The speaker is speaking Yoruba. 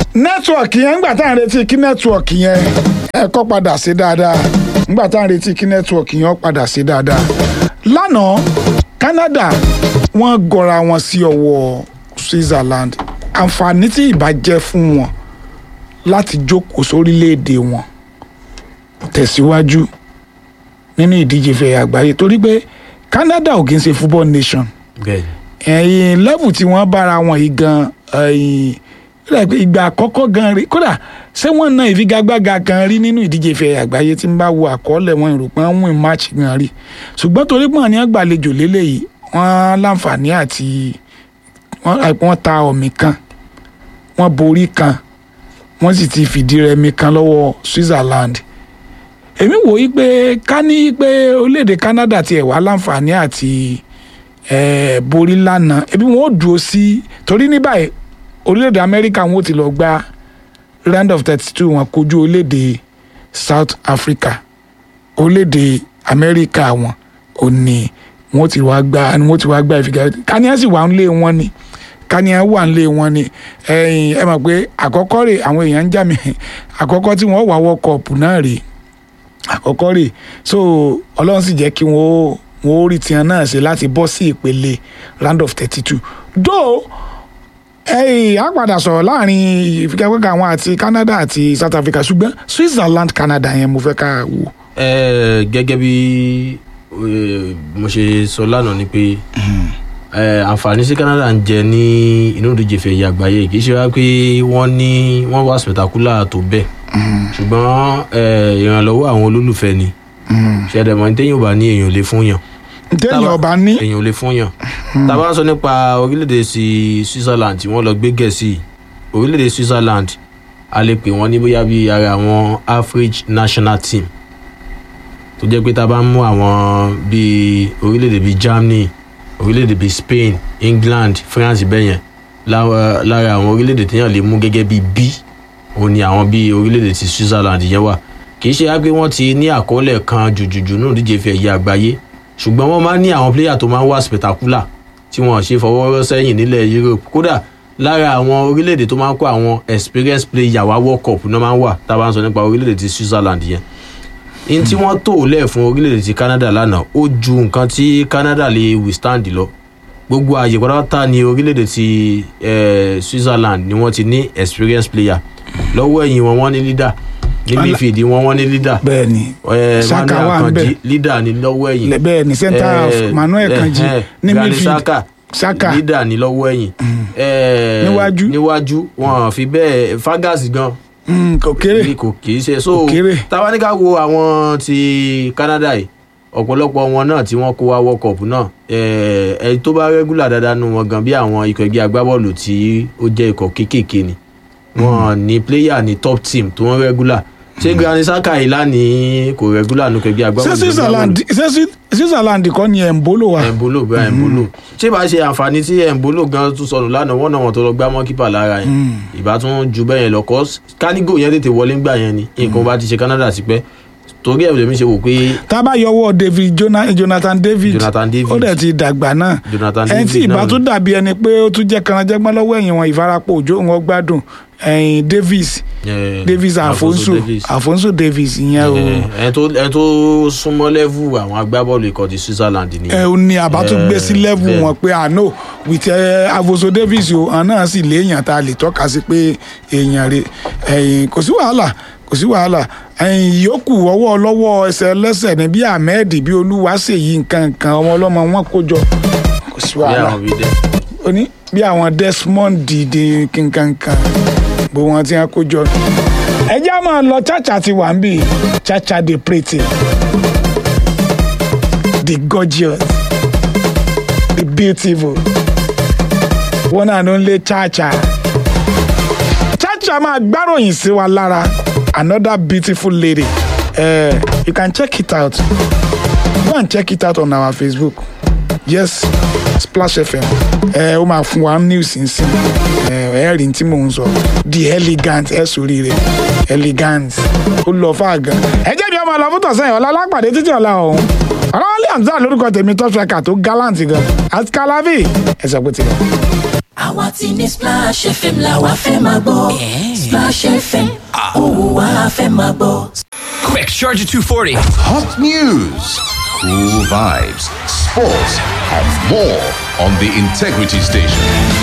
nẹ́tíwọ̀kì yẹn ńgbà tá à ń retí kí nẹ́tíwọ̀kì yẹn ẹ kọ́ padà sí dáadáa ńgbà tá à ń retí kí nẹ́tíwọ̀kì yẹn ó padà sí dáadáa lánàá Canada wọ́n gọra wọn sí ọwọ́ Switzerland àǹfààní tí ìbá jẹ́ fún wọn láti jókòó sórílẹ̀-èdè wọn tẹ̀síwájú nínú ìdíje fẹ̀ àgbáyé torí pé Canada ò kì í ṣe football nation bẹ́ẹ̀ ẹ̀yìn level tí wọ́n bára wọn yìí gan ẹ̀yìn rẹ̀ pé ìgbà àkọ́kọ́ gan rí kódà ṣé wọ́n na ìfigagbága kan rí nínú ìdíje fẹ̀ àgbáyé tí ń bá wo àkọọ́lẹ̀ wọn ìròpọ̀ ń win match gan rí ṣùgbọ́n torí pọ̀ ní àgbàlejò lélẹ́yìí wọ́n láǹfààní àti wọ́n wọ́n ta ọ̀mì kan wọ́n borí kan wọ́n sì ti fìdí rẹmi kan lọ́wọ́ Switzerland èmi wò yí pé ká ní pé orílẹ̀-èdè Canada tiẹ̀ wá láǹfààní àti eh, borí lánàá ebi wọn ò dúró sí torí ní báyìí orílẹ̀-èdè Amẹ́ríkà wọn ò ti lọ gba round of thirty two wọn kojú orílẹ̀-èdè South Africa orílẹ̀-èdè Amẹ́ríkà wọn ò ní wọn ti wá gba wọn ti wá gba ìfigagbá kaniya sì wà ń lé wọn ni kaniya wà ń lé wọn ni ẹ̀yin ẹ mọ̀ pé àkọ́kọ́ rè àwọn èèyàn ń jà mí àkọ́kọ́ tí wọ́n wà World Cup náà rè àkọ́kọ́ rè so Ọlọ́run sì jẹ́ kí wọ́n wọ́n ó rí tiẹ̀ náà ṣe láti bọ́ sí ìpele round of thirty two though ẹ̀yìn á padà sọ̀rọ̀ láàrin ìfigagbága àwọn àti Canada àti South Africa ṣùgbọ́n Switzerland Canada yẹn mo fẹ́ ká wò. ẹ gẹ́gẹ́ bí eh, mo ṣe sọ lánàá ni pé eh, àǹfààní sí Canada ń jẹ ní inú ìdíje fẹ̀yẹ àgbáyé kì í ṣe wá pé wọ́n ní wọ́n wá spectacular tó bẹ́ẹ̀ ṣùgbọ́n eh, ìrànlọ́wọ́ àwọn olólùfẹ́ ni ṣẹ̀dẹ̀mọ́ ní téèyàn ò bá ní èèyàn ò lè fún yàn téèyàn Tábà- ọba ní èèyàn ò lè fún yàn tá a bá ń sọ nípa orílẹ̀-èdè sí Switzerland tí wọ́n lọ gbé gẹ̀ẹ́sì orílẹ̀-èdè Switzerland a lè pè wọ́n ní bóyá bí ara àwọn average national team tó jẹ́ pé tá a bá ń mú àwọn bíi orílẹ̀-èdè bíi Germany orílẹ̀-èdè bíi Spain England France bẹ́yẹn lára lára àwọn orílẹ̀-èdè téèyàn lè mú gẹ́gẹ́ bíi B òun ni àwọn bíi orílẹ̀-èdè ti Switzerland yẹn wà kì í ṣe á pé wọ́n ti ní àkọọ́lẹ̀ kan jùjùjù náà díje fi ẹ̀yẹ àgbáyé ṣùgbọ́n wọ́n máa ń ní àwọn pléyà tó máa ń wá spectacular tí wọ́n ṣe fọwọ́ rọ́ sẹ́yìn nílẹ̀ Europe kódà lára àwọn orílẹ̀-èdè tó máa ń kó àwọn experience player wá World Cup náà máa ń wà tá a bá ń sọ nípa orílẹ̀-èdè ti Switzerland yẹn in tí wọ́n tò lẹ̀ fún orílẹ̀-èdè ti Canada lánàá ó ju nǹkan tí Canada lè withstand lọ gbogbo àyè pátápátá ní orílẹ̀-èdè ti eh, Switzerland ni wọ́n ti ní experience player lọ́wọ́ ẹ̀yìn wọn wọ́n ní leader ní Ala- midfield wọn wọ́n ní leader bẹ́ẹ̀ ni eh, Saka Manuel wà ń Akanji bẹ̀. leader ní lọ́wọ́ ẹ̀yìn lẹ- bẹ́ẹ̀ ni center half Eh, Manuel eh, Kanji eh, ní Granit midfield Xhaka Saka leader ní lọ́wọ́ ẹ̀yìn Eh, Níwájú. níwájú wọn fi bẹ́ẹ̀ Fagasi gan mm, kò kéré ní kò kì í ṣe so Kò kéré. táwa ní ká wo àwọn ti Canada yìí ọ̀pọ̀lọpọ̀ wọn náà tí wọ́n kó wá World Cup náà eh, ẹni tó bá rẹ́gúlà dáadáa nu wọn gan bí àwọn ikọ̀ ẹgbẹ́ agbábọ́ọ̀lù tí ó jẹ́ ikọ̀ kéékèèké ni wọn ní player ní top team tó wọ́n rẹ́gúlà ṣé Granit Xhaka yìí lánìí kò rẹ́gúlà nu ikọ̀ ẹgbẹ́ ṣé agbábọ́ọ̀lù Switzerland ṣé Swi- Switzerland kọ́ ni Embolo wa ẹ̀ǹbólò bẹ́ẹ̀ ẹ̀ǹbólò ṣé bá ṣe àǹfààní tí ẹ̀ǹbólò gan tún sọnù lánàá wọ́n náà wọ́n tó lọ gbá mọ́ kípà lára yẹn ìbá tún ju bẹ́ẹ̀ yẹn lọ kọ́ kánígò yẹn tètè wọlé ńgbà yẹn ni nǹkan bá ti ṣe Canada sí pẹ́ torí ẹ̀ lèmi ṣe wò pé tá a bá yọwọ́ David Jona- Jonathan David Jonathan David. ó dẹ̀ ti dàgbà náà Jonathan ẹni tí David ìbá náà tún dàbí ẹni pé ó tún jẹ́ kanajẹ́gbọ́n lọ́wọ́ ẹ̀yìn wọn ìfarapọ̀ òjò wọn gbádùn ẹ̀yìn Davis eh, Davis Afonso Davies. Afonso Davis ìyẹn o Eh, ẹni tó ẹni tó súnmọ́ lẹ́vù àwọn agbábọ́ọ̀lù ikọ̀ ti Switzerland ni ẹ ò ní àbá tún gbé sí Eh, level bẹ́ẹ̀. wọn pé àná with ẹ Afonso Davis o àwọn náà sì léèyàn tá a lè tọ́ka sí pé èèyàn rẹ̀ ẹ̀yìn kò sí wàhálà kò sí wàhálà ẹ̀yìn yòókù ọwọ́ ọlọ́wọ́ ẹsẹ̀ ẹlẹ́sẹ̀ ní bí Ahmed bí Olúwaṣèyí nǹkan nǹkan ọmọ ọlọ́mọ wọn kó jọ kò sí bí wàhálà àwọn bíi dẹ́ ó ní bí àwọn Desmond dìde kankankan bó wọn ti hàn kó jọ. ẹjẹ́ máa lọ chacha ti wà ń bì chacha the pretty the gorgeous the beautiful one and only chacha chacha máa gbáròyìn sí wa lára another beautiful lady uh, you can check it out go and check it out on our Facebook yes Splash FM ẹ ó máa fún wa news nsìn ẹ ẹ rí tí mò ń sọ the elegant ẹ sórí rẹ elegant ó lọ fáàgàn ẹ jẹ́ bí ọmọ ọlọ́ fún tọ̀sán ọ̀la alápàdé títí ọ̀la ọ̀hún ọ̀làwálé hamzat lórúkọ tèmi tó fẹ́ kà tó gallant gan àti kalavi ẹ sọ pé tiẹ̀. àwa ti ní Splash FM la wa fẹ́ máa gbọ́ Splash FM òun wa fẹ́ máa gbọ́. Quick, charge at 240. Hot news, cool vibes, sports, and more on the Integrity Station.